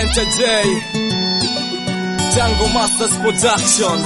Presenter J Tango Masters Production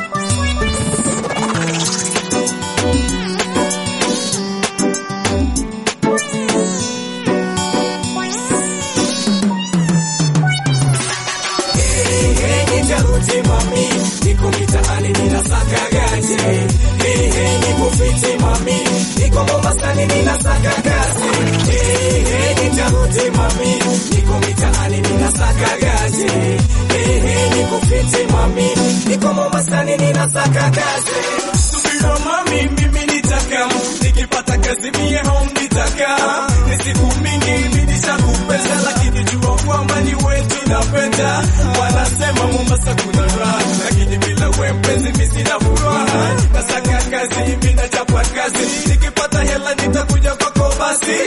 Nitarudi mami, niko mitaani ninasaka gaji. Hey, hey, niko fiti mami, niko Mombasani ninasaka kazi. Hey, hey, nitarudi mami, niko mitaani ninasaka gaji. Hey, hey, niko fiti mami, niko Mombasani ninasaka kazi. Subira mami, mimi nitaka nikipata kazi mie home nitaka ni siku mingi mimi nishakupenda, lakini jua kwamba ni wetu napenda. Wanasema Mombasa kuna raha, lakini bila wewe mpenzi mimi sina furaha. Nasaka kazi mimi nachapa kazi, nikipata hela nitakuja kwako basi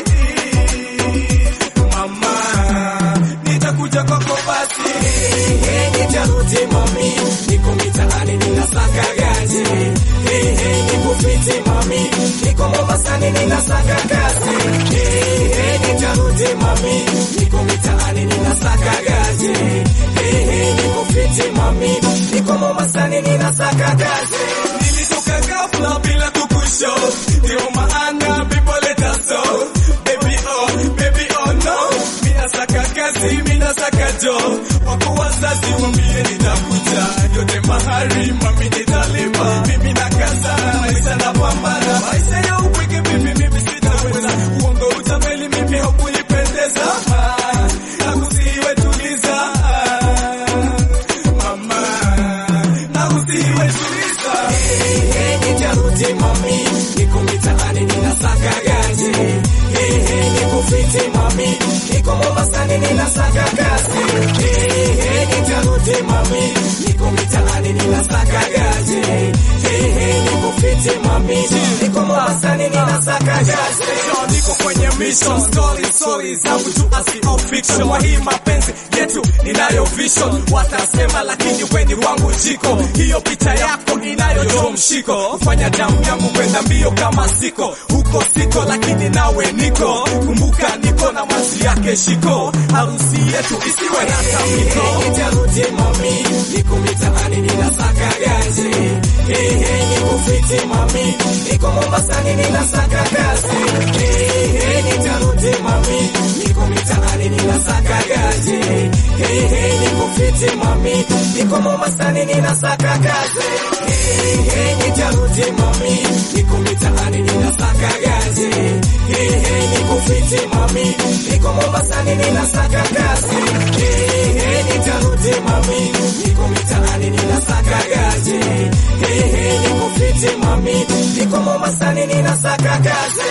mama, nitakuja kwako basi. Hey, nitarudi mami, niko mitaani ninasaka gaji. Hey, hey, niko fiti mami, niko Mombasani ninasaka kazi. Hey, hey, nitarudi mami, niko mitaani ninasaka gaji. Hey, hey, niko fiti mami, niko Mombasani ninasaka kazi. Nilitoka ghafla bila kukusho, ndio maana people let us so. Baby oh, baby oh no, mina saka kazi, mina saka jo. Wako wazazi wambie nitakuja, yote mahari mami nitalipa. Mimi na kaza, maisha na pambana, maisha ya upweke mimi mimi sitaweza. Uongo utapeli mimi haukunipendeza. Ah, Nakusiwe tuliza, mama, nakusiwe tuliza. Hey, hey, nitarudi mami, niko mitaani ninasaka gaji. Hey, hey, niko fiti mami, niko Mombasani ninasaka kazi. Hey, hey, nitarudi mami, niko mitaani ninasaka gaji. Hey, hey, niko fiti mami, niko Mombasani ninasaka kazi. Niko kwenye mission, story story zangu tu asio fiction. Kwa hii mapenzi yetu ninayo vision, watasema lakini weni wangu jiko. Hiyo picha yako inayo mshiko, kufanya damu yangu kwenda mbio kama siko huko siko, lakini nawe niko. Kumbuka niko na mazi yake shiko, harusi yetu isiwe na tamiko. Nitarudi mami, niko mitaani ninasaka gaji. Hey, hey, niko fiti mami, niko Mombasani ninasaka kazi. Hey, hey, nitarudi mami, niko mitaani ninasaka gaji. Hey, hey, niko fiti mami, niko Mombasani ninasaka kazi. Hey, hey, nitarudi mami, niko mitaani ninasaka gaji. Hey, hey, niko fiti mami, niko Mombasani ninasaka kazi. Hey, hey, nitarudi mami, niko mitaani ninasaka gaji. Hey, hey, niko fiti mami, niko Mombasani ninasaka kazi.